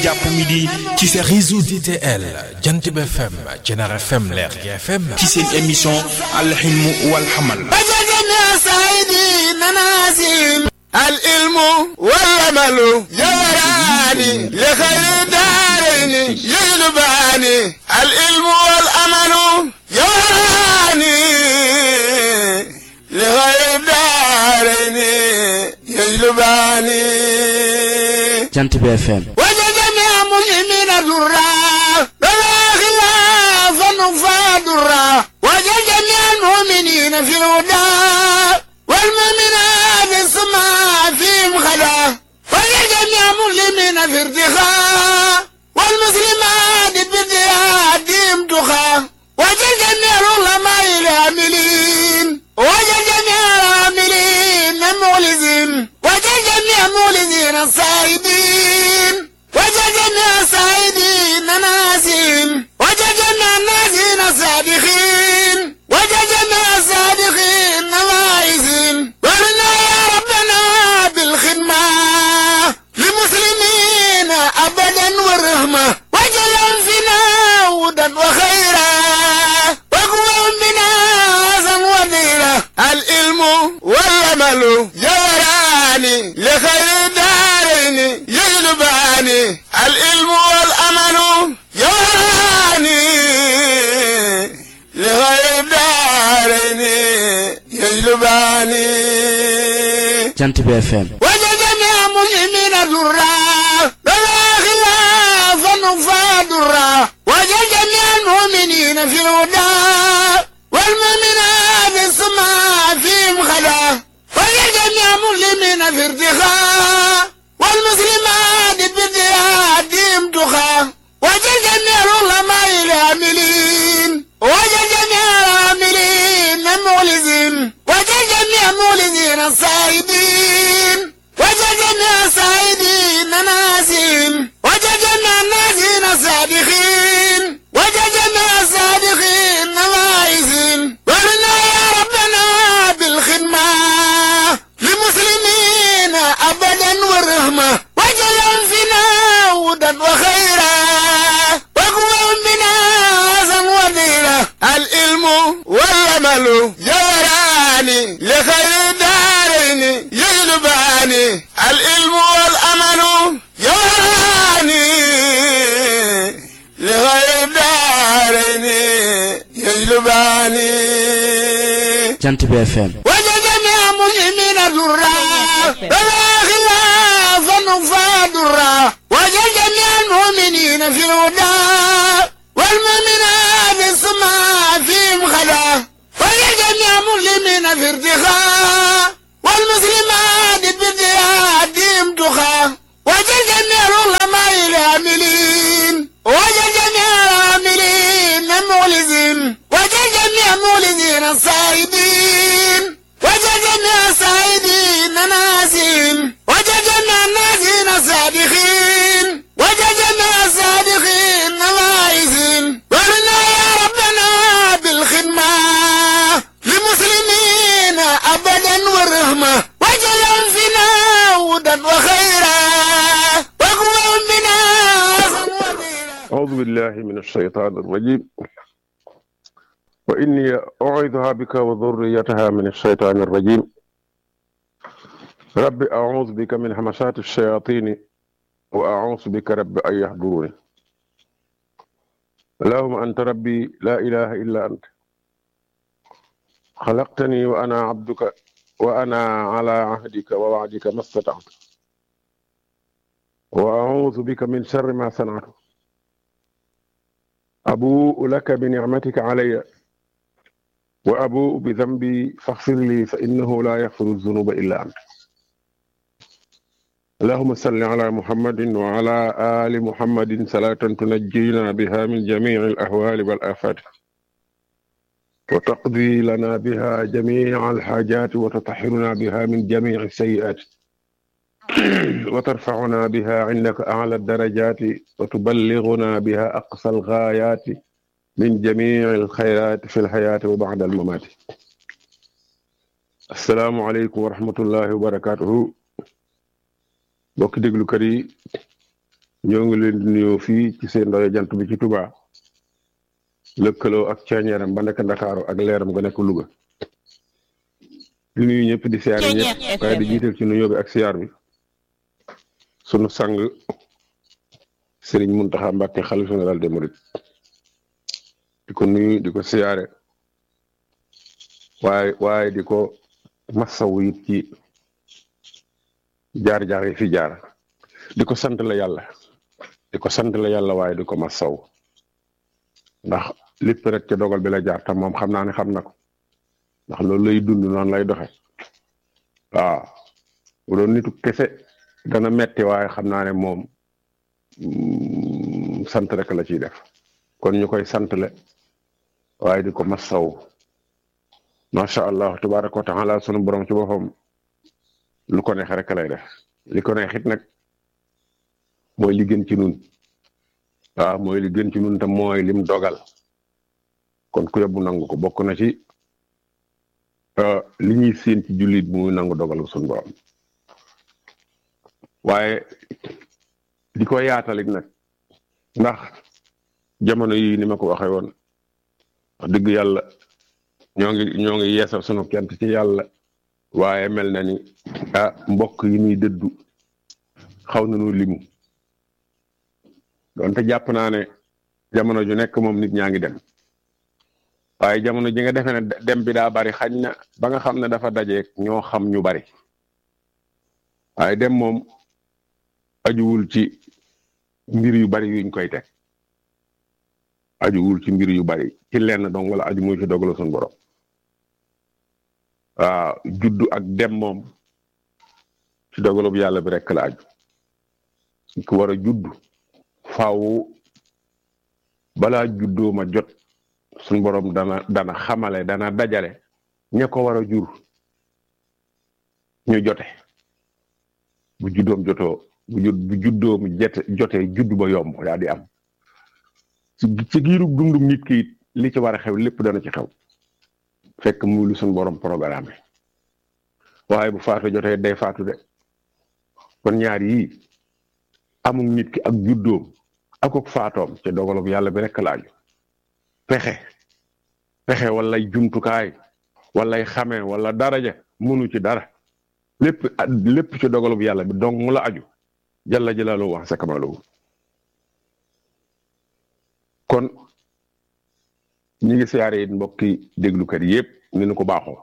jàpp midi ci seen réseau DTL jant bi FM Jener FM Leer gi FM ci seen émission alxilmu wal xamal العلم والعمل يوراني لخير دارين يجلباني العلم والعمل يوراني لخير دارين يجلباني jant bi FM وجدني مسلمين درا بلا خلاف فادرا وجدني المؤمنين في الهدى والمؤمنات السماء فيهم خلا وجدني مسلمين في ارتخاء والمسلمات بازديادهم تخا وجدني العلماء العاملين وجدني العاملين المخلصين وجدني المخلصين الصائبين وجدني الصائبين ناسين وجدنا الناسين الصادقين وجدنا الصادقين نوايسين ورنا يا ربنا بالخدمة للمسلمين أبدا والرحمة وجل فينا هدى وخيرا وقوة بنا حسن وذيرا العلم والعمل يوراني لخير دارين يجلباني العلم والعمل يوراني لغير دارين يجلباني jant bi FM وجدني مسلمين درا بلا خلاف فادرا وجدني المؤمنين في الهدى والمؤمنات السماء فيهم خلا وجدني مسلمين في ارتخاء والمسلمات بازديادهم تخا وجدني العلماء العاملين وجدني العاملين المخلصين وجدني المخلصين الصائبين وجدني الصائبين ناسين وجدنا الناسين الصادقين وجدنا الصادقين نوايسين ورنا يا ربنا بالخدمة للمسلمين أبدا والرحمة وجل فينا هدى وخيرا وقوة بنا حسن وذيرا العلم والعمل يوراني لخير دارين يجلباني العلم والعمل يوراني لخير دارين يجلباني jant bi FM وجدني مسلمين درا بلا خلاف فادرا وجدني المؤمنين في الهدى والمؤمنات السماء فيهم خلا وجدني مسلمين في ارتخاء والمسلمات بازديادهم تخا وجدني العلماء العاملين وجدني العاملين المخلصين وجدني المخلصين الصائبين وجدنا الصائبين ناسين وجدنا الناسين الصادقين وجدنا الصادقين نوايسين ورنا يا ربنا بالخدمة للمسلمين أبدا والرحمة وجل فينا هدى وخيرا وقوة بنا حسن وذيرا أعوذ بالله من الشيطان الرجيم وإني أعيذها بك وذريتها من الشيطان الرجيم رب أعوذ بك من همسات الشياطين وأعوذ بك رب أن يحضروني اللهم أنت ربي لا إله إلا أنت خلقتني وأنا عبدك وأنا على عهدك ووعدك ما استطعت وأعوذ بك من شر ما صنعت أبوء لك بنعمتك علي وأبوء بذنبي فاغفر لي فإنه لا يغفر الذنوب إلا أنت اللهم صل على محمد وعلى آل محمد صلاة تنجينا بها من جميع الأهوال والآفات وتقضي لنا بها جميع الحاجات وتطهرنا بها من جميع السيئات وترفعنا بها عندك أعلى الدرجات وتبلغنا بها أقصى الغايات من جميع الخيرات في الحياة وبعد الممات السلام عليكم ورحمة الله وبركاته bokki déglukat yi ñoo ngi leen di nuyoo fii ci seen ndaje jant bi ci Touba lëkkaloo ak ceeñeeram ba nekk Ndakaaru ak leeram nga nekk Louga di nuyu ñëpp di siyaar yi ñëpp waaye di jiital ci nuyoo bi ak siyaar bi sunu sang sëriñ Muntaxa Mbàkke xalifa général des mourides di ko nuyu di ko siyaare waaye waaye di ko massawu it ci jaar-jaar yi fi jaar di ko sant la yàlla di ko sant la yàlla waaye di ko massawu ndax lépp rek ca dogal bi la jaar tam moom xam naa ne xam na ko ndax loolu lay dund noonu lay doxe waaw bu doon nitu kese dana metti waaye xam naa ne moom sant rek la ciy def kon ñu koy santle waaye di ko massaw macha allah tabaraka wa taala sunu borom ci boppam lu ko neex rek lay def li ko neex it nag mooy li gën ci nun waaw mooy li gën ci nun te mooy lim dogal kon ku yóbbu nangu ko bokk na ci li ñuy séen ci jullit bu muy nangu dogal sunu borom waaye di ko yaatalit nag ndax jamono yi ni ma ko waxee woon wax dëgg yàlla ñoo ngi ñoo ngi yeesal sunu kent ci yàlla waaye mel na ni ah mbokk yi ñuy dëddu xaw nañu limu donte jàpp naa ne jamono ju nekk moom nit ñaa ngi dem waaye jamono ji nga defee ne dem bi daa bari xañ na ba nga xam ne dafa dajeek ñoo xam ñu bari waaye dem moom ajuwul ci mbir yu bari yuñ koy teg ajuwul ci mbir yu bari ci lenn dong wala aju muy ci dogalu suñu borom waaw juddu ak dem moom ci dogalub yàlla bi rekk la aju ku war a juddu faaw balaa juddoo ma jot suñu borom dana dana xamale dana dajale ña ko war a jur ñu jote bu juddoom jotoo bu jud bu juddoom jete jotee juddu ba yomb yaa di am ci giirug dundum nit ki it li ci war a xew lépp dana ci xew fekk muy lu suñ borom programme waaye bu faatu jotee day faatu de kon ñaar yii amul nit ki ak juddoom ak ak faatoom ci dogalub yàlla bi rekk laaju pexe pexe walay jumtukaay walay xamee wala daraja mënu ci dara lépp lépp ci dogalub yàlla bi donc mu la aju jalla jalaalu wax sa kamalu kon ñi ngi siyaare it mbokki déglukat yépp ni nu ko baaxoo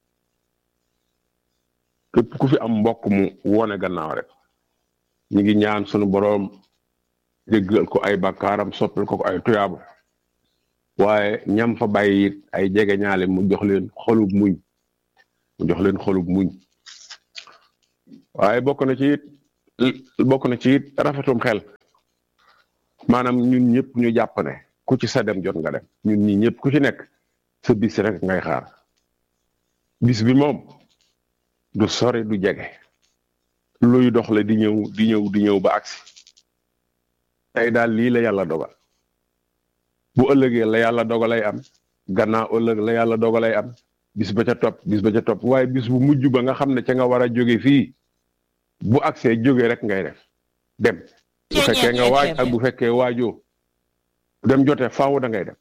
képp ku fi am mbokk mu wone gannaaw rek ñi ngi ñaan sunu boroom jéggal ko ay bakkaaram soppal ko ko ay tuyaaba waaye ñam fa bàyyi it ay jege ñaale mu jox leen xolub muñ mu jox leen xolub muñ waaye bokk na ci it bokk na ci it rafetum xel maanaam ñun ñëpp ñu jàpp ne ku ci sa dem jot nga dem ñun ñi ñëpp ku ci nekk sa bis rek ngay xaar bis bi moom du sori du jege luy dox la di ñëw di ñëw di ñëw ba agsi tey daal lii la yàlla dogal bu ëllëgee la yàlla dogalay am gannaaw ëllëg la yàlla dogalay am bis ba ca topp bis ba ca topp waaye bis bu mujj ba nga xam ne ca nga war a jóge fii bu agsee jóge rek ngay def dem bu fekkee nga waaj ak bu fekkee waajoo dem jotee faaw da ngay dem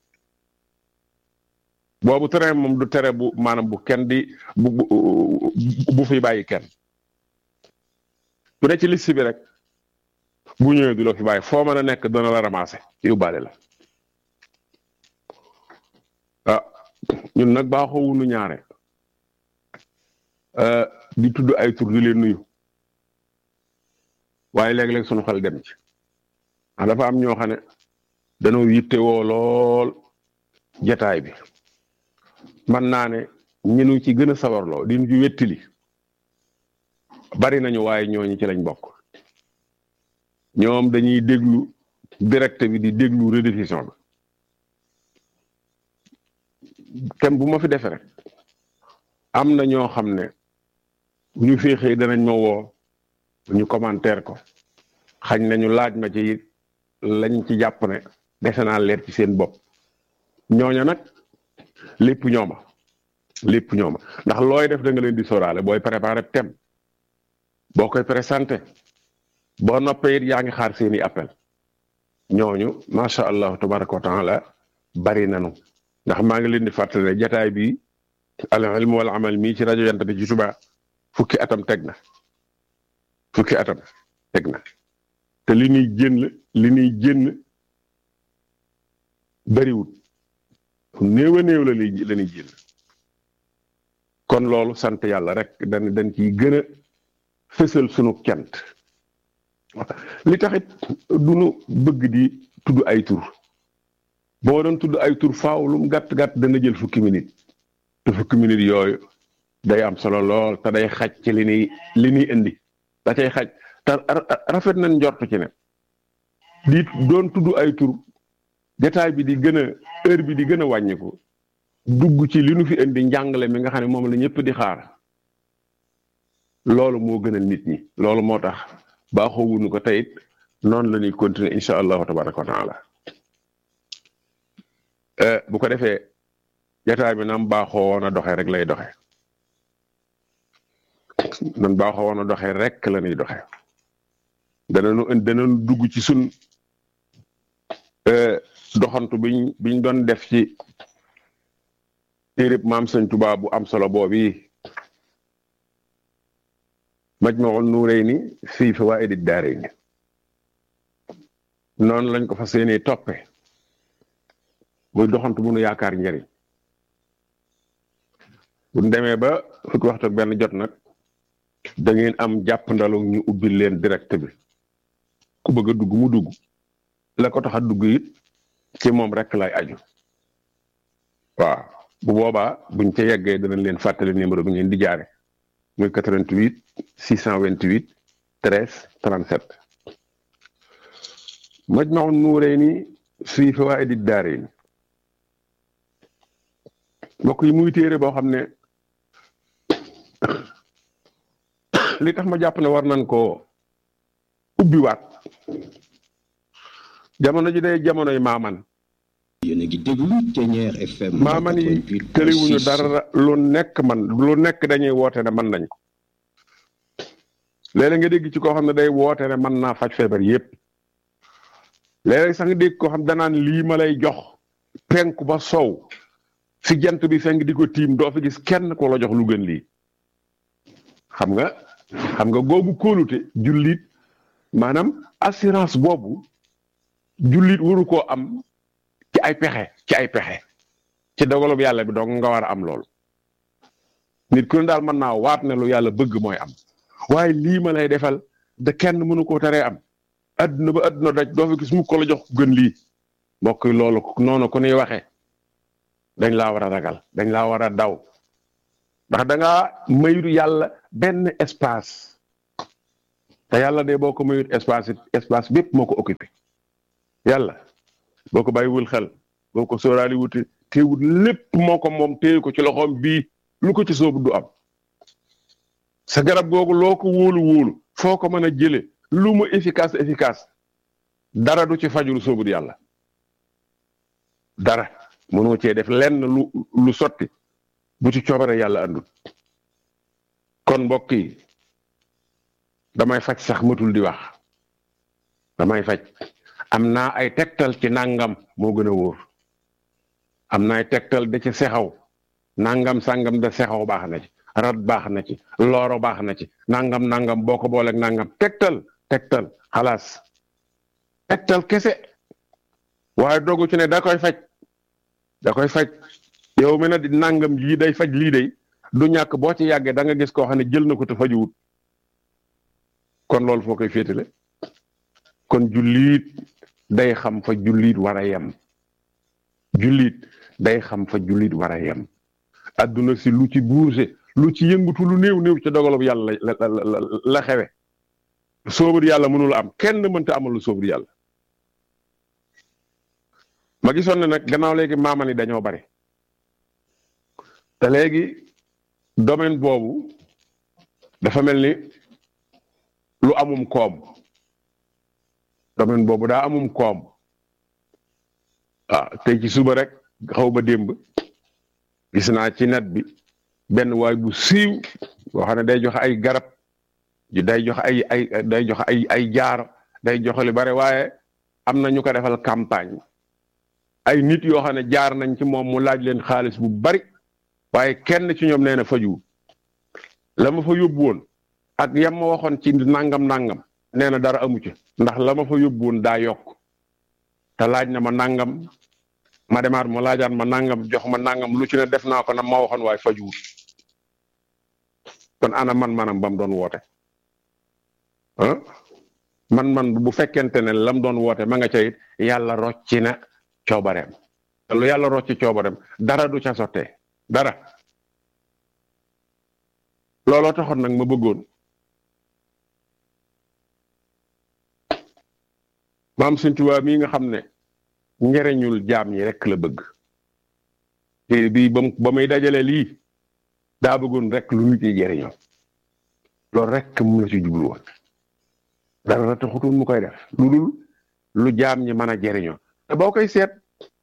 boobu tere moom du tere bu maanaam bu kenn di bu bu fi bàyyi kenn bu ne ci liste bi rek bu ñëwee du la fi bàyyi foo mën a nekk dana la ramasser yóbbaale la ah ñun nag baaxoo wunu ñaare di tudd ay tur di leen nuyu waaye léeg-léeg sunu xel dem ci ah dafa am ñoo xam ne dañoo yitte woo lool jataay bi man naa ne ñinu ci gën a sawarloo di ñu ci wettili bari nañu waaye ñooñu ci lañ bokk ñoom dañuy déglu direct bi di déglu rediffusion bi tem bu ma fi defee rek am na ñoo xam ne bu ñu féexee danañ ma woo ñu commentaire ko xañ nañu laaj ma ci lañ ci jàpp ne defe naa leer ci seen bopp ñooña nag lépp ñooma lépp ñooma ndax looy def da nga leen di sóoraale booy préparé thème boo koy présenté boo noppee it yaa ngi xaar seeni appel ñooñu macha allah tabaraka wa taala bari nanu ndax maa ngi leen di fàttali ne jataay bi al ilm wal amal mii ci rajo Jant bi ci Touba fukki atam teg na fukki atam teg na te li ñuy génn li ñuy génn bariwut néew a néew la li la ñuy génn kon loolu sant yàlla rek dañ dañ ciy gën a fësal sunu cant li taxit du nu bëgg di tudd ay tur boo doon tudd ay tur faaw lu mu gàtt gàtt dana jël fukki minute te fukki minute yooyu day am solo lool te day xaj ci li ñuy li ñuy indi da cay xaj te rafet nañ njort ci ne di doon tudd ay tur détail bi di gën a heure bi di gën a wàññiku dugg ci li nu fi indi njàngale mi nga xam ne moom la ñëpp di xaar loolu moo gënal nit ñi loolu moo tax baaxoo wuñu ko teyit noonu la ñuy continuer incha allahu tabaraka wa taala bu ko defee jataay bi nam baaxoo woon a doxee rek lay doxee nan baaxoo woon a doxee rek la ñuy doxee danañu danañu dugg ci sun doxantu biñ biñ doon def ci téerib maam sëñ Tuubaa bu am solo boobi Majmahun Nurayni fii fawaa'idi daarayni noonu lañ ko fas yéenee toppe muy doxantu bu nu yaakaar njëriñ bu ñu demee ba fukki waxtu ak benn jot nag da ngeen am jàpp ndalu ñu ubbil leen direct bi ku bëgg a dugg mu dugg la ko tax a dugg it ci moom rek lay aju waaw bu boobaa buñ ca yeggee danañ leen fàttali numéro bi ngeen di jaare muy 88 628 13 37 Majmahun Nurayni fii fawaa'idi daarayni mbokk yi muy téere boo xam ne li tax ma jàpp ne war nañ koo ubbiwaat jamono ji day jamonoy maaman yéen a ngi déglu Ténière FM. maaman yi tëliwuñu dara lu nekk man lu nekk dañuy woote ne man nañ ko léeg-léeg nga dégg ci koo xam ne day woote ne mën naa faj feebar yépp léeg-léeg sax nga dégg koo xam danaan lii ma lay jox penku ba sow fi jant bi fenk di ko tiim doo fi gis kenn ko la jox lu gën lii xam nga xam nga googu kóolute jullit maanaam assurance boobu jullit waru koo am ci ay pexe ci ay pexe ci dogalub yàlla bi donc nga war a am loolu nit ku ne daal mën naa waat ne lu yàlla bëgg mooy am waaye lii ma lay defal de kenn mënu koo teree am adduna ba adduna daj doo fi gis mu ko la jox gën lii mbokk yi loolu noonu ku ñuy waxee dañ laa war a ragal dañ laa war a daw ndax da ngaa mayut yàlla benn espace te yàlla de boo ko mayut espace espace bépp moo ko occupé yàlla boo ko bàyyiwul xel boo ko sóoraali wuti téewut lépp moo ko moom téye ko ci loxoom bii lu ko ci soobu du am sa garab googu loo ko wóolu wóolu foo ko mën a jële lu mu efficace efficace dara du ci fajul soobut yàlla dara mënoo cee def lenn lu lu sotti bu ci coobare yàlla andul kon mbokk yi damay faj sax matul di wax damay faj am naa ay tegtal ci nangam moo gën a wóor am na ay tegtal da ci sexaw nangam sangam da sexaw baax na ci rat baax na ci looro baax na ci nangam nangam boo ko booleeg nangam tegtal tegtal xalaas tegtal kese waaye dogu ci ne da koy faj da koy faj yow mi na di nangam lii day faj lii day du ñàkk boo ci yàggee da nga gis koo xam ne jël na ko te fajuwut kon loolu foo koy féetale kon jullit day xam fa jullit war a yem jullit day xam fa jullit war a yem adduna si lu ci bougé lu ci yëngutu lu néew néew ci dogalub yàlla la la la xewe soobur yàlla mënul am kenn mënta amal lu soobur yàlla ma gisoon ne nag gannaaw léegi maaman yi dañoo bari te léegi domaine boobu dafa mel ni lu amum koom domaine boobu daa amum koom ah tey ci suba rek xaw ba démb gis naa ci net bi benn waay bu siiw boo xam ne day joxe ay garab day jox ay ay day jox ay ay jaar day joxe lu bare waaye am na ñu ko defal campagne ay nit yoo xam ne jaar nañ ci moom mu laaj leen xaalis bu bari waaye kenn ci ñoom nee na faju la ma fa yóbbu woon ak yam ma waxoon ci nangam nangam nee na dara amu ci ndax la ma fa yóbbu woon daa yokk te laaj na ma nangam ma demaat ma laajaat ma nangam jox ma nangam lu ci ne def naa ko na ma waxoon waaye fajuwul kon ana man manam ba mu doon woote ah man man bu fekkente ne lam doon woote ma nga ca it yàlla rocci na coobareem te lu yàlla rocci coobareem dara du ca sottee dara looloo taxoon nag ma bëggoon maam Sëñ Tuubaa mii nga xam ne njëriñul jaam ñi rek la bëgg te bii ba ba muy dajale lii daa bëggoon rek lu nit yi jëriñoo loolu rek mu la ci jublu woon dara taxutul mu koy def lu dul lu jaam ñi mën a jëriñoo te boo koy seet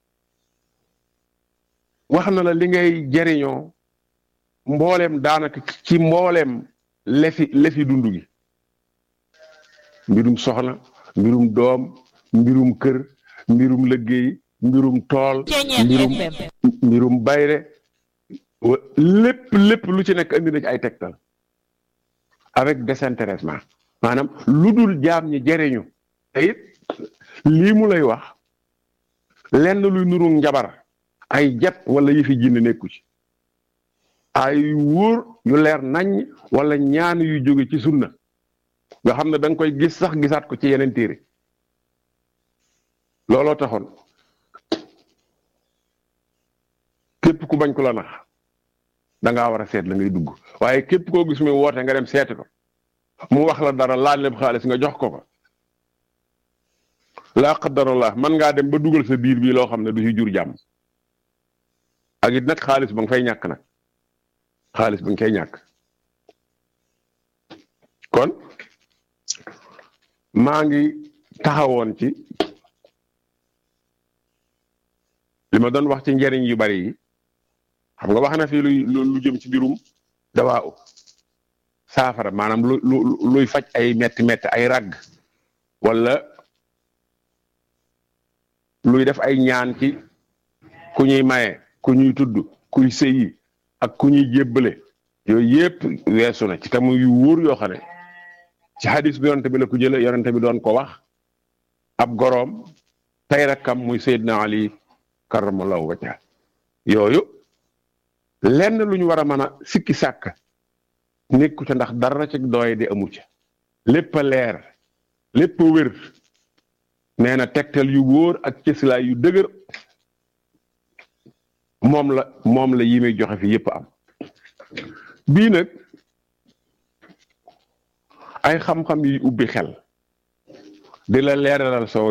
wax na la li ngay jëriñoo mbooleem daanaka ci mbooleem lefi lefi dund gi mbirum soxna mbirum doom mbirum kër mbirum liggéey mbirum tool mbirum mbirum bayre lépp lépp lu ci nekk andi na ci ay tegtal avec désintéressement maanaam lu dul jaam ñi jëriñu te it lii mu lay wax lenn luy nuru njabar ay jat wala yëfi jinn nekku ci ay wóor yu leer nañ wala ñaan yu jóge ci sunna nga xam ne da nga koy gis sax gisaat ko ci yeneen téere looloo taxoon képp ku bañ ko la nax da ngaa war a seet la ngay dugg waaye képp koo gis muy woote nga dem seeti ko mu wax la dara laaj la xaalis nga jox ko ko laa qadarallah man ngaa dem ba dugal sa biir bi loo xam ne du ci jur jàmm ak it nag xaalis ba nga fay ñàkk nag xaalis ba nga koy ñàkk kon maa ngi taxawoon ci li ma doon wax ci njëriñ yu bari yi xam nga wax na fii luy lu jëm ci mbirum dawaa u saafara maanaam lu lu luy faj ay metti metti ay ragg wala luy def ay ñaan ci ku ñuy maye ku ñuy tudd kuy sëyi ak ku ñuy jébbale yooyu yépp weesu na ci tamu yu wóor yoo xam ne ci hadis bi yonente bi la ko jële yonente bi doon ko wax ab goroom tey rakkam muy Seydina Ali karamallahu wajha yooyu lenn lu ñu war a mën a sikki sàkk nekku ca ndax dara ci dooye di amu ca lépp a leer lépp a wér nee na tegtal yu wóor ak cëslaay yu dëgër moom la moom la yi muy joxe fi yépp am bii nag ay xam-xam yi ubbi xel di la leeralal soo